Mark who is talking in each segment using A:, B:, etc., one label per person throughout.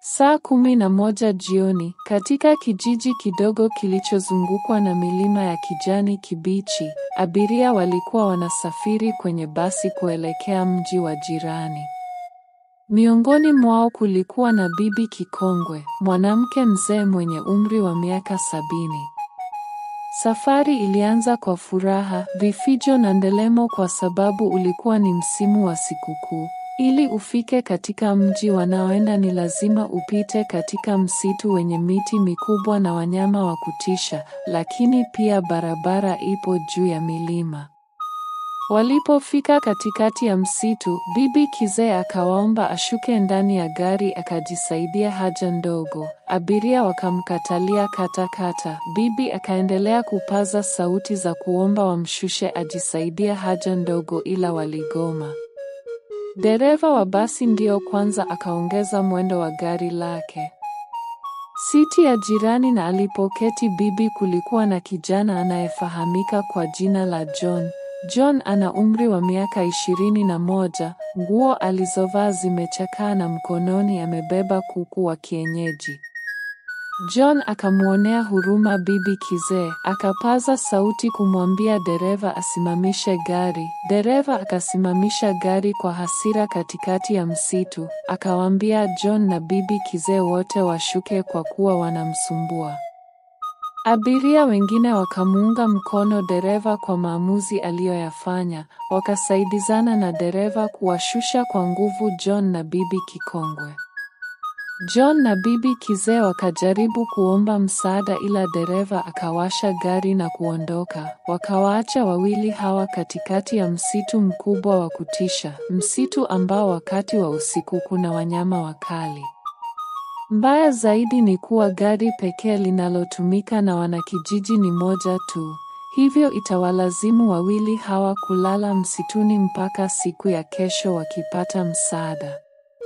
A: Saa kumi na moja jioni, katika kijiji kidogo kilichozungukwa na milima ya kijani kibichi, abiria walikuwa wanasafiri kwenye basi kuelekea mji wa jirani. Miongoni mwao kulikuwa na Bibi Kikongwe, mwanamke mzee mwenye umri wa miaka sabini. Safari ilianza kwa furaha, vifijo na ndelemo kwa sababu ulikuwa ni msimu wa sikukuu. Ili ufike katika mji wanaoenda ni lazima upite katika msitu wenye miti mikubwa na wanyama wa kutisha, lakini pia barabara ipo juu ya milima. Walipofika katikati ya msitu, Bibi Kizee akawaomba ashuke ndani ya gari akajisaidia haja ndogo. Abiria wakamkatalia katakata. Bibi akaendelea kupaza sauti za kuomba wamshushe ajisaidia haja ndogo ila waligoma. Dereva wa basi ndio kwanza akaongeza mwendo wa gari lake. Siti ya jirani na alipoketi bibi kulikuwa na kijana anayefahamika kwa jina la John. John ana umri wa miaka ishirini na moja, nguo alizovaa zimechakaa na mkononi amebeba kuku wa kienyeji. John akamwonea huruma bibi Kizee, akapaza sauti kumwambia dereva asimamishe gari. Dereva akasimamisha gari kwa hasira katikati ya msitu, akawaambia John na bibi Kizee wote washuke kwa kuwa wanamsumbua. Abiria wengine wakamuunga mkono dereva kwa maamuzi aliyoyafanya, wakasaidizana na dereva kuwashusha kwa nguvu John na bibi Kikongwe. John na bibi Kizee wakajaribu kuomba msaada ila dereva akawasha gari na kuondoka. Wakawaacha wawili hawa katikati ya msitu mkubwa wa kutisha, msitu ambao wakati wa usiku kuna wanyama wakali. Mbaya zaidi ni kuwa gari pekee linalotumika na wanakijiji ni moja tu. Hivyo itawalazimu wawili hawa kulala msituni mpaka siku ya kesho wakipata msaada.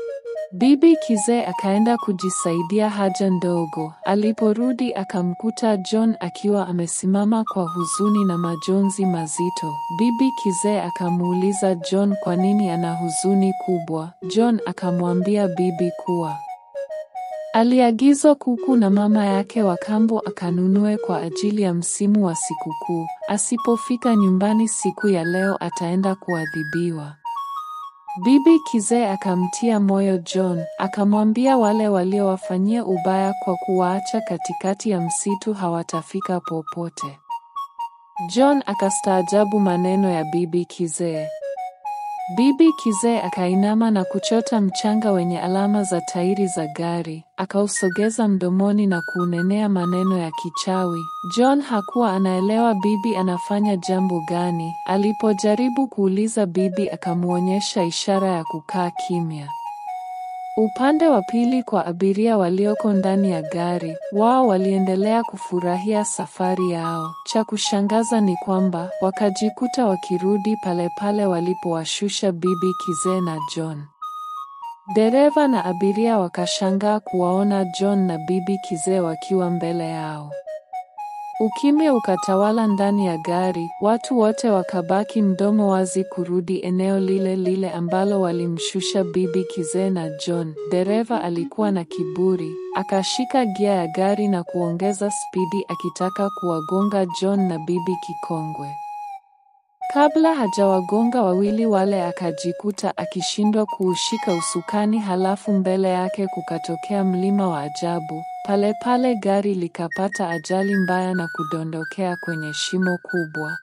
A: Bibi Kizee akaenda kujisaidia haja ndogo. Aliporudi akamkuta John akiwa amesimama kwa huzuni na majonzi mazito. Bibi Kizee akamuuliza John kwa nini ana huzuni kubwa. John akamwambia bibi kuwa aliagizwa kuku na mama yake wa kambo akanunue kwa ajili ya msimu wa sikukuu. Asipofika nyumbani siku ya leo ataenda kuadhibiwa. Bibi Kizee akamtia moyo John, akamwambia wale waliowafanyia ubaya kwa kuwaacha katikati ya msitu hawatafika popote. John akastaajabu maneno ya Bibi Kizee. Bibi Kizee akainama na kuchota mchanga wenye alama za tairi za gari, akausogeza mdomoni na kuunenea maneno ya kichawi. John hakuwa anaelewa bibi anafanya jambo gani. Alipojaribu kuuliza bibi akamwonyesha ishara ya kukaa kimya. Upande wa pili kwa abiria walioko ndani ya gari, wao waliendelea kufurahia safari yao. Cha kushangaza ni kwamba wakajikuta wakirudi pale pale walipowashusha Bibi Kizee na John. Dereva na abiria wakashangaa kuwaona John na Bibi Kizee wakiwa mbele yao. Ukimya ukatawala ndani ya gari, watu wote wakabaki mdomo wazi kurudi eneo lile lile ambalo walimshusha Bibi Kizee na John. Dereva alikuwa na kiburi, akashika gia ya gari na kuongeza spidi akitaka kuwagonga John na Bibi Kikongwe. Kabla hajawagonga wawili wale akajikuta akishindwa kuushika usukani halafu mbele yake kukatokea mlima wa ajabu. Pale pale gari likapata ajali mbaya na kudondokea kwenye shimo kubwa.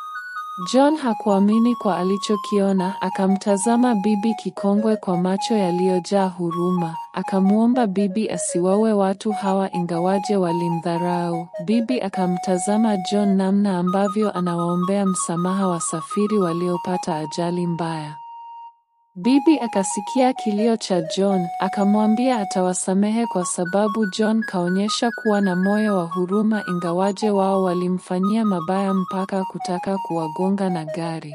A: John hakuamini kwa alichokiona, akamtazama Bibi Kikongwe kwa macho yaliyojaa huruma. Akamwomba bibi asiwaue watu hawa ingawaje walimdharau. Bibi akamtazama John namna ambavyo anawaombea msamaha wasafiri waliopata ajali mbaya. Bibi akasikia kilio cha John, akamwambia atawasamehe kwa sababu John kaonyesha kuwa na moyo wa huruma ingawaje wao walimfanyia mabaya mpaka kutaka kuwagonga na gari.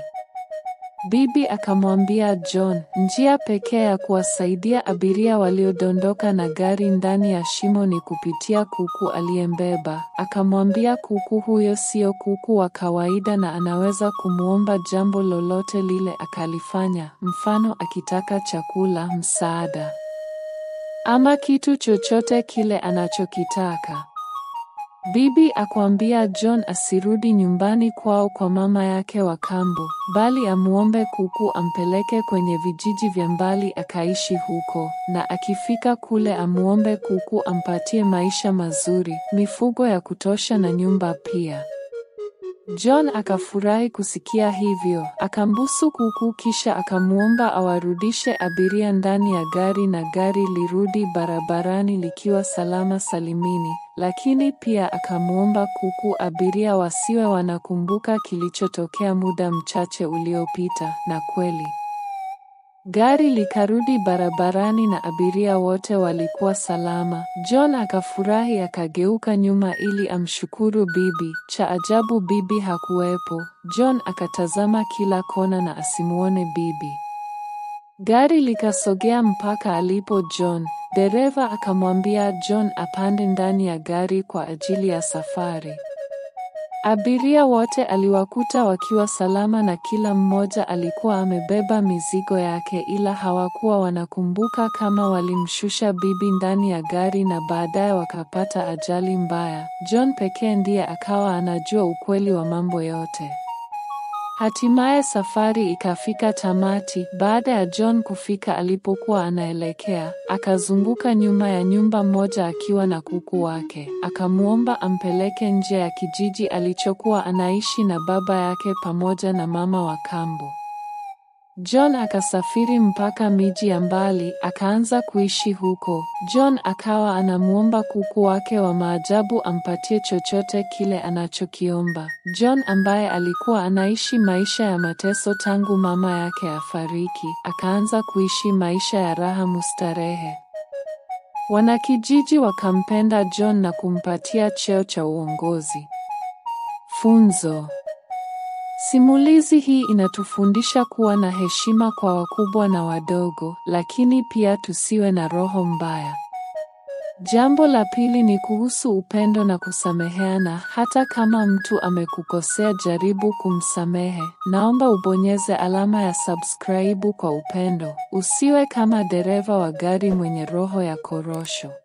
A: Bibi akamwambia John, njia pekee ya kuwasaidia abiria waliodondoka na gari ndani ya shimo ni kupitia kuku aliyembeba. Akamwambia kuku huyo sio kuku wa kawaida na anaweza kumwomba jambo lolote lile akalifanya, mfano akitaka chakula, msaada. ama kitu chochote kile anachokitaka. Bibi akwambia John asirudi nyumbani kwao kwa mama yake wa kambo, bali amuombe kuku ampeleke kwenye vijiji vya mbali akaishi huko, na akifika kule amuombe kuku ampatie maisha mazuri, mifugo ya kutosha na nyumba pia. John akafurahi kusikia hivyo, akambusu kuku kisha akamuomba awarudishe abiria ndani ya gari na gari lirudi barabarani likiwa salama salimini, lakini pia akamuomba kuku abiria wasiwe wanakumbuka kilichotokea muda mchache uliopita, na kweli Gari likarudi barabarani na abiria wote walikuwa salama. John akafurahi akageuka nyuma ili amshukuru bibi. Cha ajabu bibi hakuwepo. John akatazama kila kona na asimuone bibi. Gari likasogea mpaka alipo John. Dereva akamwambia John apande ndani ya gari kwa ajili ya safari. Abiria wote aliwakuta wakiwa salama na kila mmoja alikuwa amebeba mizigo yake ila hawakuwa wanakumbuka kama walimshusha bibi ndani ya gari na baadaye wakapata ajali mbaya. John pekee ndiye akawa anajua ukweli wa mambo yote. Hatimaye safari ikafika tamati. Baada ya John kufika alipokuwa anaelekea, akazunguka nyuma ya nyumba moja akiwa na kuku wake. Akamwomba ampeleke nje ya kijiji alichokuwa anaishi na baba yake pamoja na mama wa kambo. John akasafiri mpaka miji ya mbali, akaanza kuishi huko. John akawa anamuomba kuku wake wa maajabu ampatie chochote kile anachokiomba. John ambaye alikuwa anaishi maisha ya mateso tangu mama yake afariki, akaanza kuishi maisha ya raha mustarehe. Wanakijiji wakampenda John na kumpatia cheo cha uongozi. Funzo Simulizi hii inatufundisha kuwa na heshima kwa wakubwa na wadogo, lakini pia tusiwe na roho mbaya. Jambo la pili ni kuhusu upendo na kusameheana. Hata kama mtu amekukosea, jaribu kumsamehe. Naomba ubonyeze alama ya subscribe kwa upendo. Usiwe kama dereva wa gari mwenye roho ya korosho.